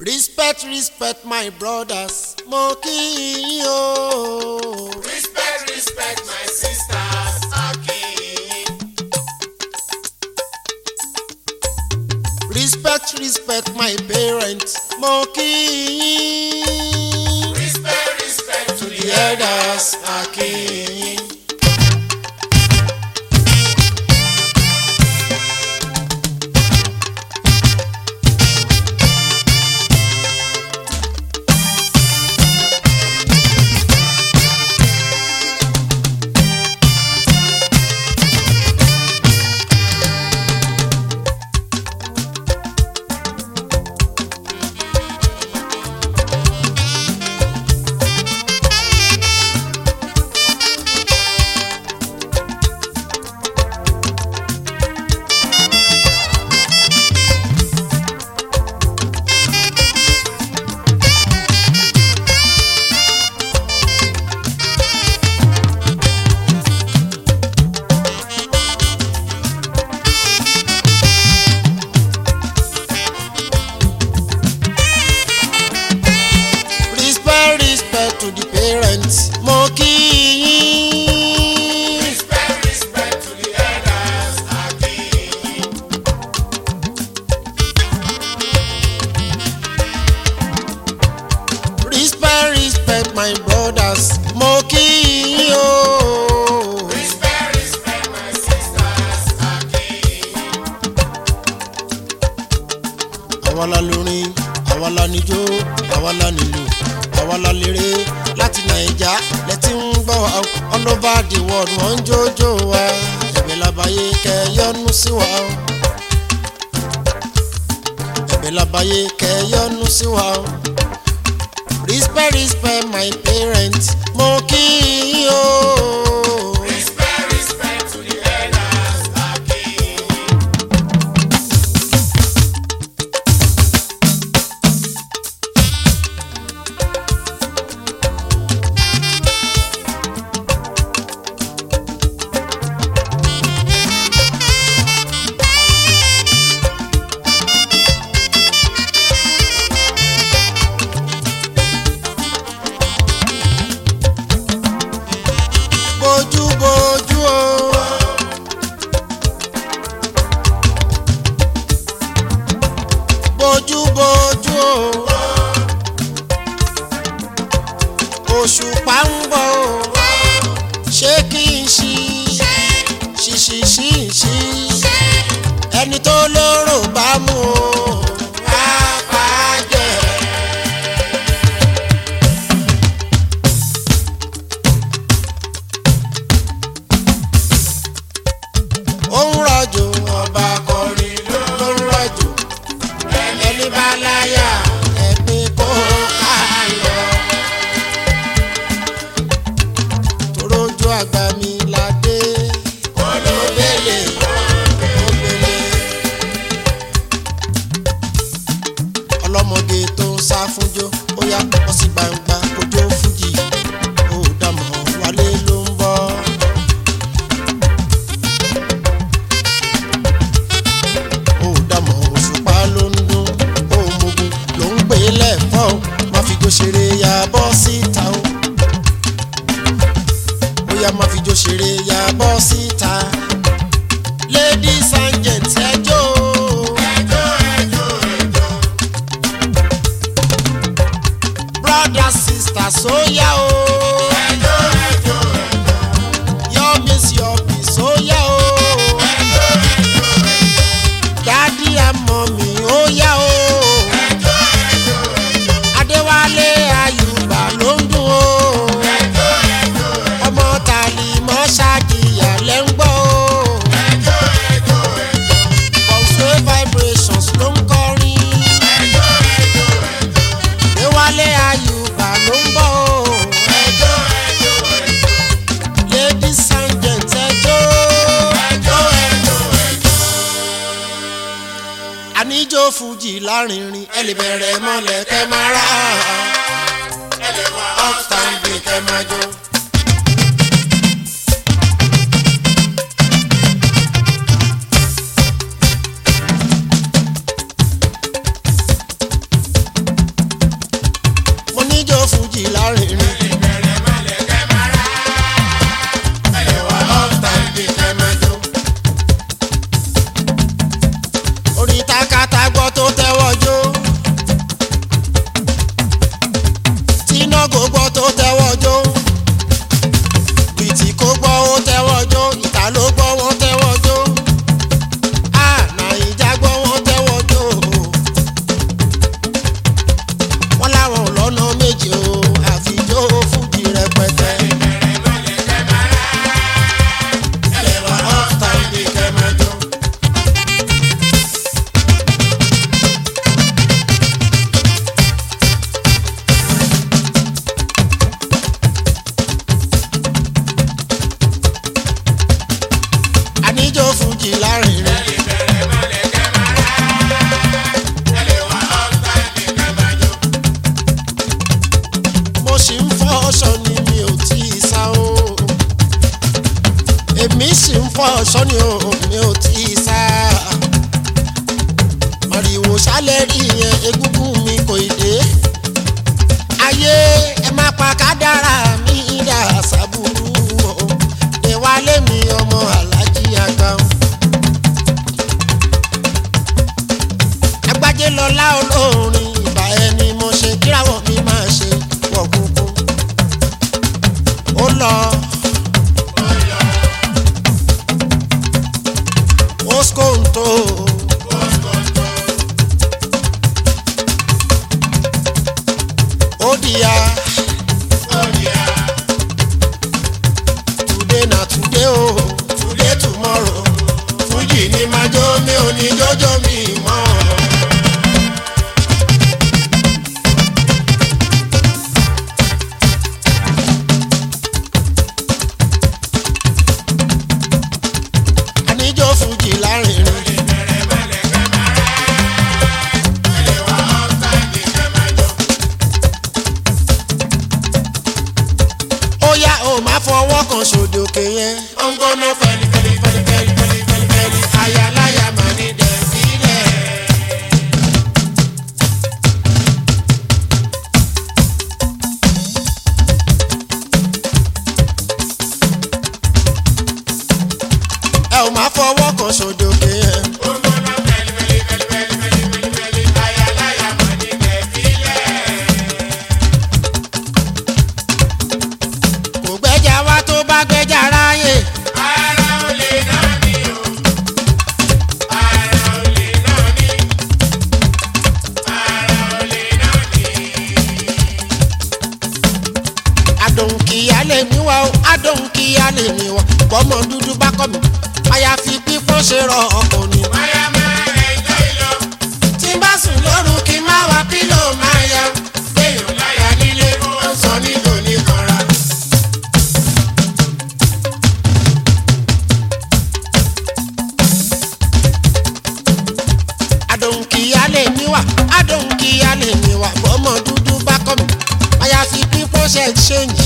respect respect my brothers mo kí yín o. Respect, respect my sisters, Akin. respect respect my parents mo kí yín. Respect, respect to the the elders akin. respect respect to the parents mo kí yín. Respect, respect to the elders, Akin. respect respect my brothers mo kí yín o. Respect, respect my sisters, Akin. àwa la lórin àwa la níjó àwa la nílù àwa la léré láti nàìjà lẹ́tí ń gbọ́ wa o. all over the world wọ́n ń jójó wa ẹ̀bẹ̀ labayé kẹ́ yọ́nú sí wa o. ẹ̀bẹ̀ labayé kẹ́ yọ́nú sí wa o. respect respect my parents mo kí yín o. Respect, respect to the elders, Akin. bójú bójú o. bójú bójú o. òṣùpá ń bọ̀ o. ṣé kí n ṣí ṣíṣí ṣí ṣí ẹni tó lóró bá mú o. á bàjẹ́. ó ń rọ̀jò ọba kọrin ló ń rọ̀jò ẹni bá láyà ẹni kó ká lọ. torójú àgbà mi la dé olóbèlè olóbèlè ọlọ́mọge tó ń sá fúnjó ó yá wọ́n sì gbangba kójó fújì ó dàmọ́ wálé ló ń bọ̀. ó dàmọ̀ òṣùpá ló ń dún òmùgùn ló ń pè é lẹ́fọ́ o má fi jó ṣeré ya bọ́ síta o bóyá má fi jó ṣeré ya bọ́ síta ladies and gents ẹjọ́ Ẹjọ́, ẹjọ́, ẹjọ́. brothers sisters ó yá o Ẹjọ́, ẹjọ́, your miss your peace ó yá o ẹjọ́, ẹjọ́, daddy and mommy ó yá o. ẹjọ́, ẹjọ́, adéwálé ayùbá ló ń dùn ó ẹjọ́, ẹjọ́, ọmọ tàlí mọ́ ṣáàkìyà lẹ́ ń gbọ́ ó ẹjọ́, ẹjọ́, ẹjọ́. pulseway vibrations ló ń kọrin adéwálé ayùbá ló ń bọ̀ ó ladies and gents ẹjọ́ àníjó fújì lárinrin ẹ lè bẹ̀rẹ̀ mọ́lẹ̀ kẹ́ máa rà up standing kẹ́ máa jó. lọ́wọ́ sọ́ni o mi ò tí ì sá. màrìwò sálẹ̀ rí yẹn egúngún mi kò ì dé. ayé ẹ má pa kádàrá mi dà sábúrú o. ìwálé mi ọmọ alájí àgbà o. agbájé lọlá olórin ìbà ẹni mo ṣe kíráwọ̀ mi máa ṣe wọ̀ kúkú. ó lọ. Oskonto. Odia. Today na today o, today tomorrow. Fújì ni máa jó mi ò ní jọjọ mi mọ́. Àníjó Fújì lárinrin. ó yá o máa fọwọ́ kan sòdòkè yẹn. ó ń gbóná fẹ́lí fẹ́lí fẹ́lí fẹ́lí fẹ́lí fẹ́lí fẹ́lí ayaláya máa ní dẹ̀ sílẹ̀. ẹ ò máa fọwọ́ kan sòdòkè yẹn. kò gbẹ́jà wá tó bá gbẹ́jà ráyè. adùn kìíyá lè mí wá o adùn kìíyá lè mí wá bọ́mọ dúdú bá kọ́ mi àyàfi pípọ́n ṣe rọ ọkọ ni. tí n bá sùn lóru kí n má wá pílò máa ya gbẹ̀yìn láyà nílé ó sọ nílò nìkanra. adùn kìíyá lè mí wá adùn kìíyá lè mí wá bọ́mọ dúdú bá kọ́ mi àyàfi pípọ́n ṣe ṣéǹjì.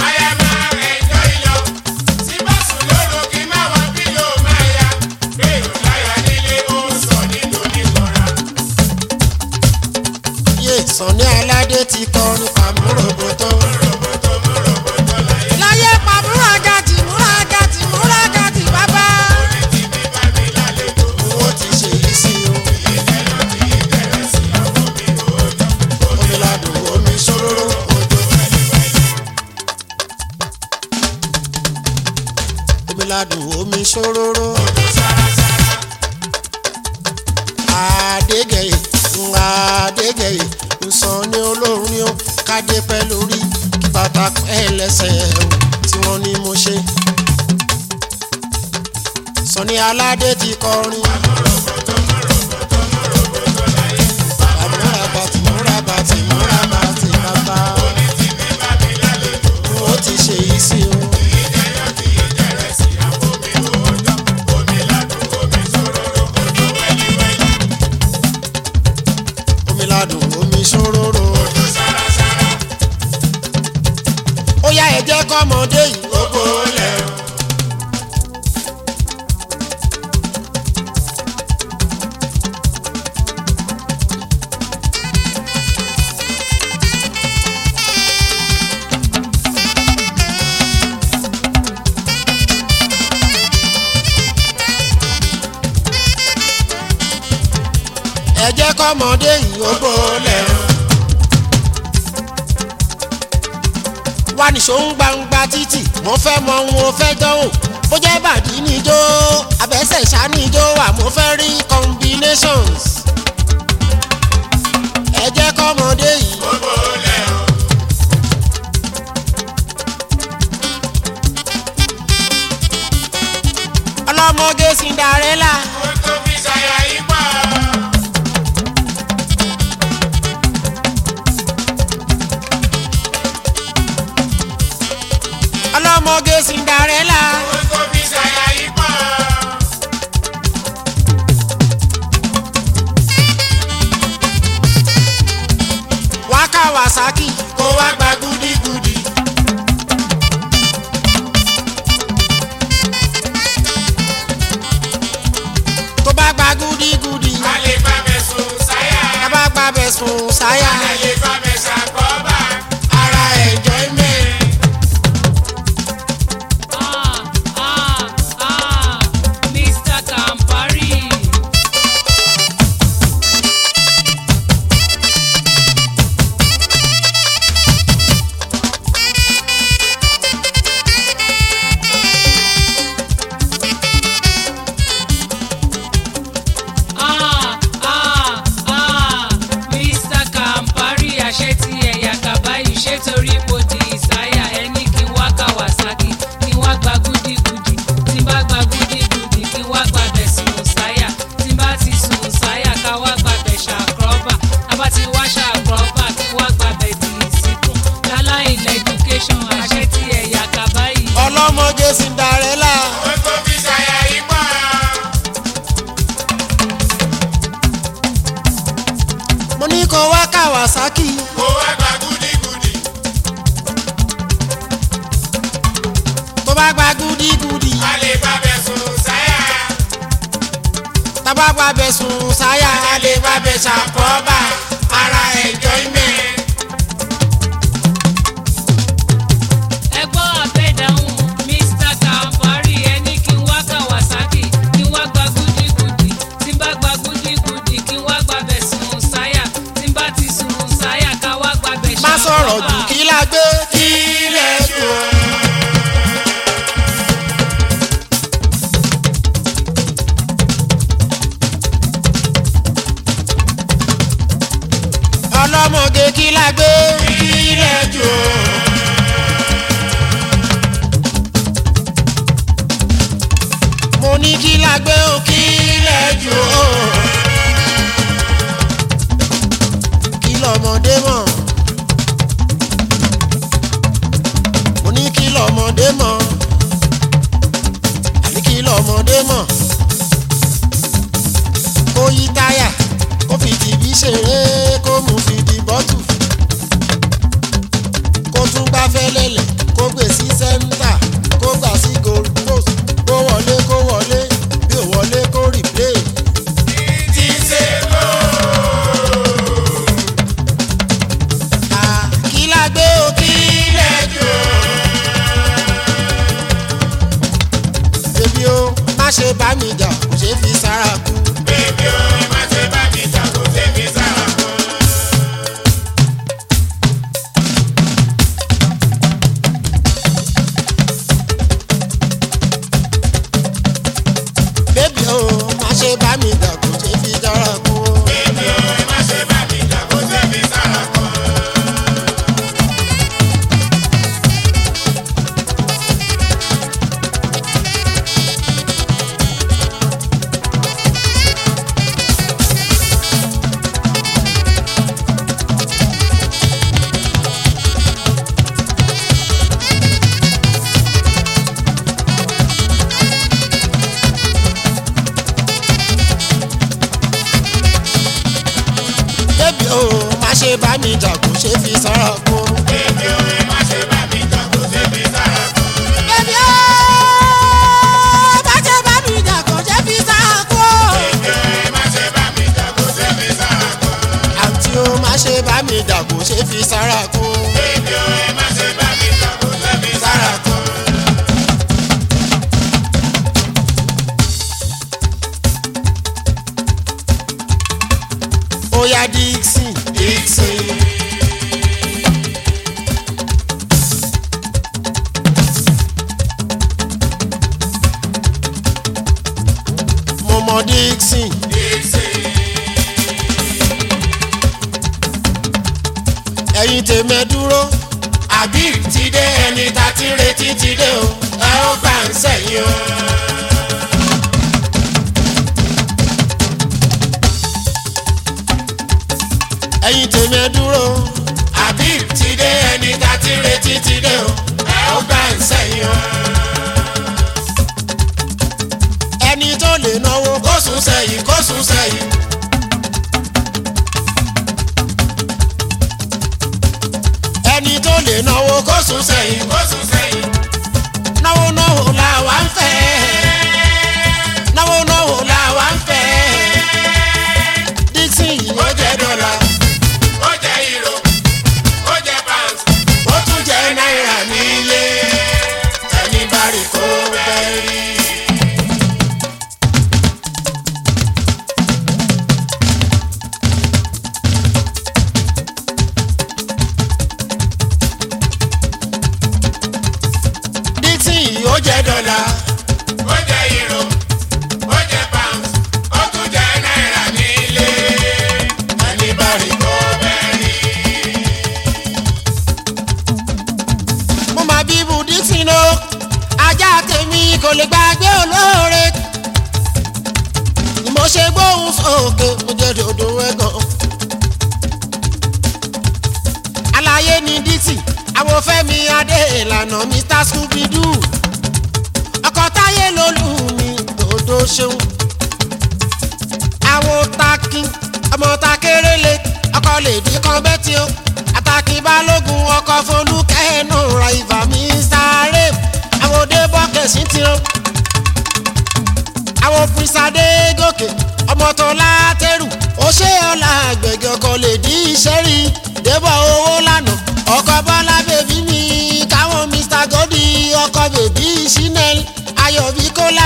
yé sànni aládé ti kọrin pàmòròbòtò. láyé pàmòrògàtì múragàtì múragàtì bàbá. owó ti ṣe yìí sí o. omi ladùn omi ṣòróró òjò. omi ladùn omi ṣòróró. Adégẹyè Adégẹyè nsàn ní olórin ni ó kádé pẹ́ lórí kí bàtà pẹ́ lẹ́sẹ̀ o tí wọ́n ní mo ṣe. Sọ̀ni aládé ti kọrin. Àmúra bàtì múra bàtì múra bàtì bàbá. Ó ti ṣe yìí sí o. omi ladùn omi ṣòróró. ó yá ẹ jẹ́ kọ́mọdé yìí ó gbólẹ̀ o. ẹ jẹ́ kọ́mọdé yìí ó gbólẹ̀ o. wá nìṣó ń gbangba títì mo fẹ́ mọ ohun o fẹ́ dánwò bó jẹ́ bàdí níjó abẹ́sẹ̀ ṣá níjó wà mo fẹ́ rí combinations. ẹ jẹ́ kọ́mọdé yìí. ọlọ́mọge Cinderella. ọlọ́mọge Cinderella. wá Kawasaki kó wá gba gúdígúdí. sáyà Ayé bá mi ṣàkóbá. ara enjoyment. Ah, ah, ah, Mr. Campari. Ah, ah, ah, Mr. Campari, àṣẹ tí ẹ̀yà kàbáyé ṣé torí mo di ìsáyà ẹni kí n wá Kawasaki kí n wá gba gúdígudì tí n bá gba gúdígudì kí n wá gba bẹ̀ sùn sáyà tí n bá ti sùn sáyà ká wá gba bẹ̀ ṣàkọ́bà abá ti wá ṣàkọ́bà kí n wá gba bẹ̀ dì í síkùn láláì lẹ́dúkéṣọ̀n àṣẹ tí ẹ̀yà kàbáyé. ọlọ́mọge Cinderella Ó tó fi ṣàyà ipá. mo ní kó wá Kawasaki Kó wá gba gúdígudì. tó bá gba gúdígudì A lè bá bẹ̀ sùn sáyà. tábà gba bẹ̀ sùn sáyà á lè gba bẹ̀ ṣàkóbá ara enjoyment. ẹgbọ́n àbẹ̀dáhùn mr Campari ẹni kí n wá Kawasaki kí n wá gba gúdígudì tí n bá gba gúdígudì kí n wá gba bẹ̀ sùn sáyà tí n bá ti sùn sáyà ká wá gba bẹ̀ má sọ̀rọ̀ jù ṣàkóbá. kí la gbé kí lẹ̀ dùn. ọlọ́mọge kí la gbé kí lẹ̀ dùn. mo ní kí la gbé o kí lẹ̀ dùn. kí lọ́mọdé mọ̀. mo ní kí lọ́mọdé mọ̀ àní kí lọ́mọdé mọ̀ kó yí táyà kó fi tìbí ṣeré kó mú fi di bọ́tù kó tún gbá fẹ́lẹ́lẹ̀ kó gbé sí sẹ́ńtà kó gbà sí goal post kó wọlé kó wọlé bí ò wọlé kó replay. Ti ṣe lò. Ah, kí la gbé o kí lẹ̀ dùn. Bébí o, má ṣe bá mi jà, kò ṣe fi sára kú. Bébí o, ẹ má ṣe bá mi jà kó ṣe fi sára kan. Bébí o, má ṣe bá mi jà, kò ṣe fi sára kú. Bébí o, ẹ má ṣe bá mi jà kó ṣe fi sára kan. Bébí o, má ṣe bá mi jà, kò ṣe fi sára kú. Bébí o, ẹ má ṣe bá mi jà kó ṣe fi sára kan. Bébí o, má ṣe bá mi jà, kò ṣe fi sára kú. Bébí o, ẹ má ṣe bá mi jà kó ṣe fi sára kan. Àǹtí o, má ṣe bá mi jà, kò ṣe fi sára kú. Bébí o, ẹ má ṣe bá mi jà kó ṣe fi sára Sára kú. kan. Ó yá Dixon, Dixon. Mo mọ Dixon. Ẹ̀yin tèmi ẹ dúró. Àbí ti dé ẹni tá ti ń retí ti dé o. Ẹ ó gbà ń sẹ́yìn o. ẹ̀yin tèmi ẹ dúró. àbí ti dé ẹni tá ti ń retí ti dé o. ẹ ó gbà ń sẹ́yìn o. ẹni tó lè náwó kó sún sẹ́yìn kó sún sẹ́yìn. ẹni tó lè náwó kó sún sẹ́yìn Kó sùn sẹ́yìn. náwó náwó la wà ń fẹ́. náwó náwó la wà ń fẹ́. Dixon yìí ó jẹ́ dọ́là. kò lè gbàgbé olóore ni mo ṣe gbóhùn sókè mo jẹ́ dòdò ẹ̀gàn. àlàyé ni dixie àwọn fẹ́mi adé ìlànà mr scooby-doo ọkọ̀ táyé lolú mi dòdò ṣeun. àwọn takin ọmọ takérélé ọkọ̀ lèdí kan bẹ́tì o àtàkì balógun ọkọ̀ folúkẹ́ nù ra ìfà mr rave àwọn òde bọ́kẹ̀sì ti o àwọn pírísàdé gòkè ọmọ tó látẹrù ó ṣe ọ̀la àgbẹ̀gẹ̀ ọkọ̀ lè dí iṣẹ́ rí débọ̀ owó lánàá ọkọ̀ bọ́lá bèbí mi káwọn mr godi ọkọ̀ bèbí chanel ayọ̀bí kólà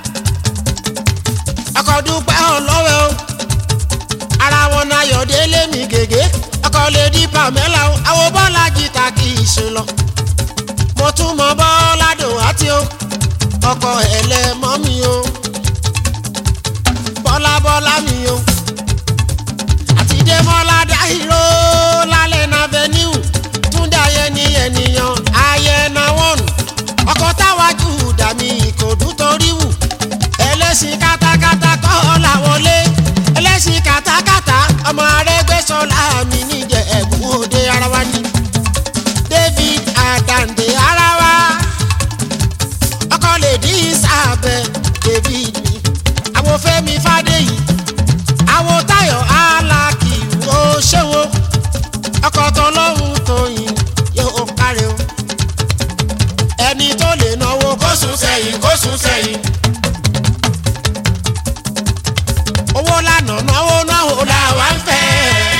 ọkọ̀ dúpẹ́ ọlọ́wẹ́ o ara wọn náà yọ̀délé mi gègé ọkọ̀ lè di pamela o àwọn bọ́lá jìtà kì í ṣe lọ mo tún mọ bọ́lá dùn àti o ọkọ̀ ẹlẹ́mọ́ mi o bọ́lá bọ́lá mi o àti démọ́lá dáhìró lálẹ́ náà venue túndé ayẹni ènìyàn ayẹna wọ́n ọkọ̀ táwájú dàmí ìkòdú torí wù ẹlẹ́sìn kátákátá kọ́ làwọlé ẹlẹ́sìn kátákátá ọmọ arẹ́gbẹ́sọ̀lá mi níjẹ̀ ẹ̀bùn òde ara wa ni david adande ara wa ọkọ lè dí sábẹ́ david mi àwọn fẹ́mi fàdéyì àwọn táyọ̀ alákì ó ṣéwó ọkọ̀ tọlọ́hún tóyìn yóò kárẹ̀ o ẹni tó lè náwó kó kó sùn sẹ́yìn kó sùn sẹ́yìn. owó lànà náwó náwó làwa ń fẹ́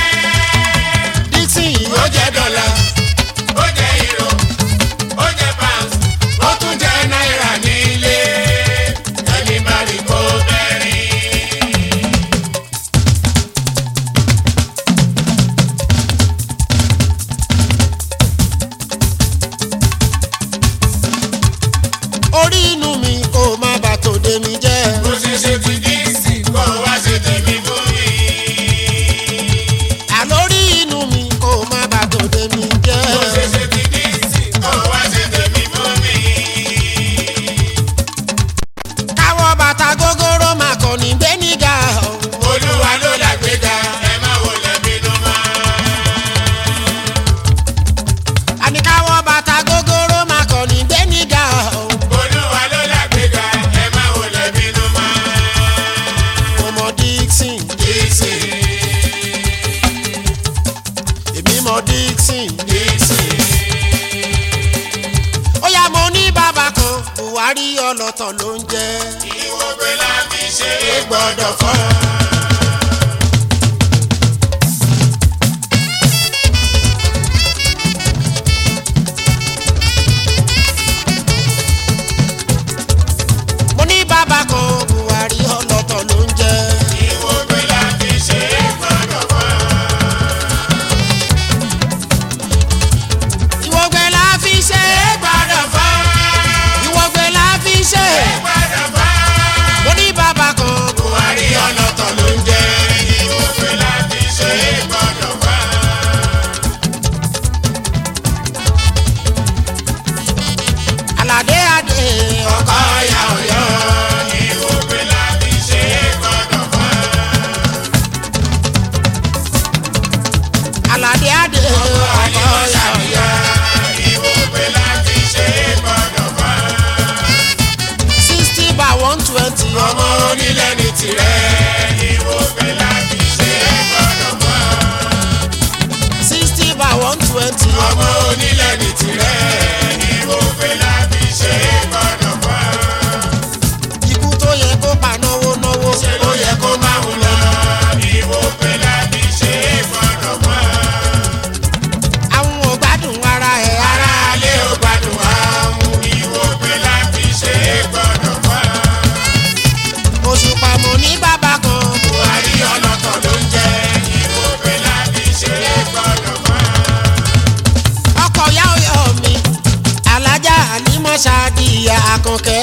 dixon yìí ó jẹ́ dọ́là ó jẹ́ euro ó jẹ́ pounds ó tún jẹ́ náírà nílé ẹni bá rí kó bẹ́rin. orí inú mi kò má bà tòde mi jẹ́ bó ṣe ṣe ti díìsì kó wá ṣe tèmi fún mi. àlórí inú mi kò má bà tòde mi jẹ́. bó ṣe ṣe ti díìsì kó wá ṣe tèmi fún mi. káwọ́ bàtà gógóró máa kọ̀ ní gbẹ́nìgà o. olúwa ló làgbéga ẹ má wọlé bínú mọ́. àní káwọ́ bàtà gógóró máa kọ̀ ní gbẹ́nìgà o. olúwa ló làgbéga ẹ má wọlé bínú mọ́. mo mọ dixon díìsì èmi mọ dixon. díìsì. ó yá mo ní bàbá kan buhari ọlọ́tọ̀ ló ń jẹ́. ìwọ̀gbẹ́ la fi ṣe é gbọ́dọ̀ fọ́. mo ní bàbá kan buhari ọlọ́tọ̀ ló ń jẹ́. ìwọ̀gbẹ́ la fi ṣe é gbọ́dọ̀ fọ́. ìwọ̀gbẹ́ la fi ṣe é gbọ́dọ̀ fọ́. ìwọ̀gbẹ́ la fi ṣe é. gbọ́dọ̀ fọ́. mo ní bàbá kan buhari ọlọ́tọ̀ ló ń jẹ́ ìwọ̀gbẹ́ la fi ṣe é gbọ́dọ̀ fọ́. aládé adé ọkọ ọ̀yà ọ̀yọ́ ìwọ̀gbẹ́ la fi ṣe é gbọ́dọ̀ fọ́. aládé adé ọkọ ọ̀yà ọ̀yọ́ ìwọ̀gbẹ́ la fi ṣe é gbọ́dọ̀ fọ́. sixty by one twenty ọmọ onílẹ̀ ní tirẹ̀ ìwọ̀gbẹ́ la fi ṣe é gbọ́dọ̀ fọ́. sixty by one twenty ọmọ onílẹ̀ ní tirẹ̀ ìwọ̀gbẹ́ la fi ṣe é gbọ́dọ̀ fọ́. ikú tó yẹ kó pa náwó náwó ṣe ló yẹ kó máa wù lọ ìwọ̀gbẹ́ la fi ṣe é gbọ́dọ̀ fọ́. àwọn ò gbádùn ara ẹ̀ ara alẹ́ ò gbádùn àwọn ìwọ̀gbẹ́ la fi ṣe é gbọ́dọ̀ fọ́. oṣù pàmò ní bàbá kan buhari ọlọ́tọ̀ ló ń jẹ́ ìwọ̀gbẹ́ la fi ṣe é gbọ́dọ̀ fọ́. ọkọ̀ yá ọyọ mi alájà àlímọ̀ṣáàdìyà àkànkẹ́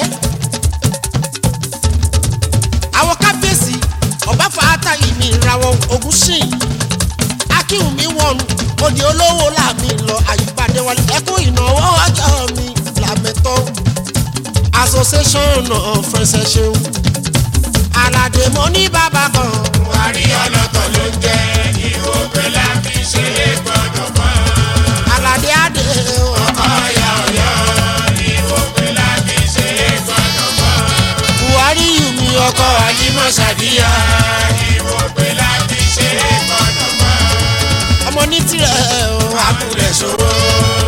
àwọn kábíyèsí ọba fàátà ìmì ìràwọ̀ ogun sìn akínwùmí wọnú òdì olówó làmì lọ àyípadé wọlé ẹkún ìnáwó ọjọ́ mi làmẹ́tọ́ association of friends ẹ ṣeun aládé mo ní bàbá kan buhari ọlọ́tọ̀ ló ń jẹ́ ìwò pẹ̀lá fi ṣe é gbọ́dọ̀ mọ́. aládé adé o. ọ̀yà ọ̀yọ́ ìwò pẹ̀lá fi ṣe é gbọ́dọ̀ mọ́. buhari yìí mi ọkọ àyímọ̀ ṣàdíyà ìwò pẹ̀lá fi ṣe é gbọ́dọ̀ mọ́. ọmọ ní tirẹ̀ o. àkùrẹ̀ ṣòro